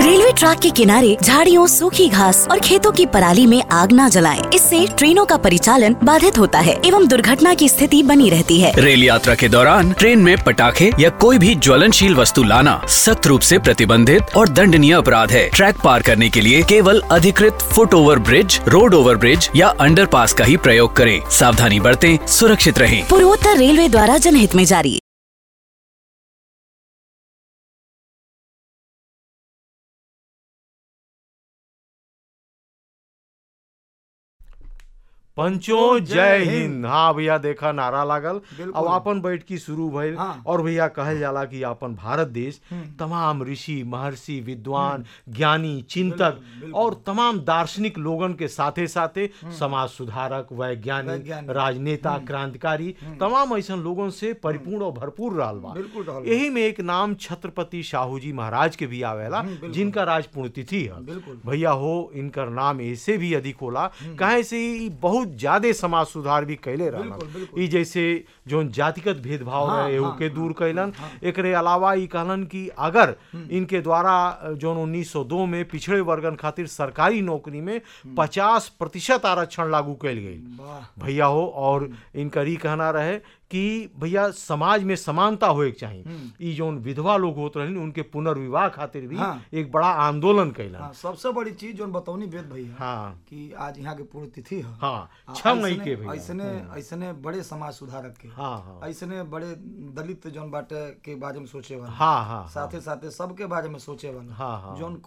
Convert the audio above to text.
Railway track के किनारे झाड़ियों सूखी घास और खेतों की पराली में आग न जलाएं। इससे ट्रेनों का परिचालन बाधित होता है एवं दुर्घटना की स्थिति बनी रहती है रेल यात्रा के दौरान ट्रेन में पटाखे या कोई भी ज्वलनशील वस्तु लाना सख्त रूप से प्रतिबंधित और दंडनीय अपराध है ट्रैक पार करने के लिए केवल अधिकृत foot over bridge road over bridge या अंडरपास का ही प्रयोग करें सावधानी बरतें सुरक्षित रहें पूर्वोत्तर रेलवे द्वारा जनहित में जारी पंचो जय हिंद हाँ भैया देखा नारा लागल अब आपन बैठकी शुरू भइल हाँ। और भैया कहल जाला कि अपन भारत देश तमाम ऋषि महर्षि विद्वान ज्ञानी चिंतक और तमाम दार्शनिक लोगन के साथे साथे समाज सुधारक वैज्ञानिक वैज्ञानिक। राजनेता क्रांतिकारी तमाम ऐसा लोगन से परिपूर्ण और भरपूर रहल बा बिल्कुल रहल बा। यही में एक नाम छत्रपति शाहू जी महाराज के भी आवेला जिनका राज पुण्यतिथि है बिल्कुल। भैया हो इनकर नाम ऐसे भी अधिक होला काहे से ई बहुत ज्यादा समाज सुधार भी कैले बिल्कुल, रहलन बिल्कुल। ई जैसे जोन जातिगत भेदभाव हाँ, रहे एहू हाँ, के दूर कैलन एकरे अलावा ई कहलन कि अगर इनके द्वारा जोन 1902 में पिछड़े वर्गन खातिर सरकारी नौकरी में 50 प्रतिशत आरक्षण लागू कैल गई वाह भैया हो और इनकर ई कहना रहे कि भैया समाज में समानता होए के चाहिए ई जोन विधवा लोग होत रहन उनके पुनर्विवाह खातिर भी हाँ। एक बड़ा आंदोलन कैलन हाँ सबसे बड़ी चीज जो बतौनी वेद भैया हाँ कि आज यहाँ के पूर्ण तिथि है हाँ आ, छह मई ऐसने- के भैया ऐसने ऐसने बड़े समाज सुधारक के हाँ हाँ ऐसने बड़े दलित जौन बाटे के बारे में सोचे वाला हाँ हाँ साथे साथे सबके बारे में सोचे वाला हाँ, हाँ। जौन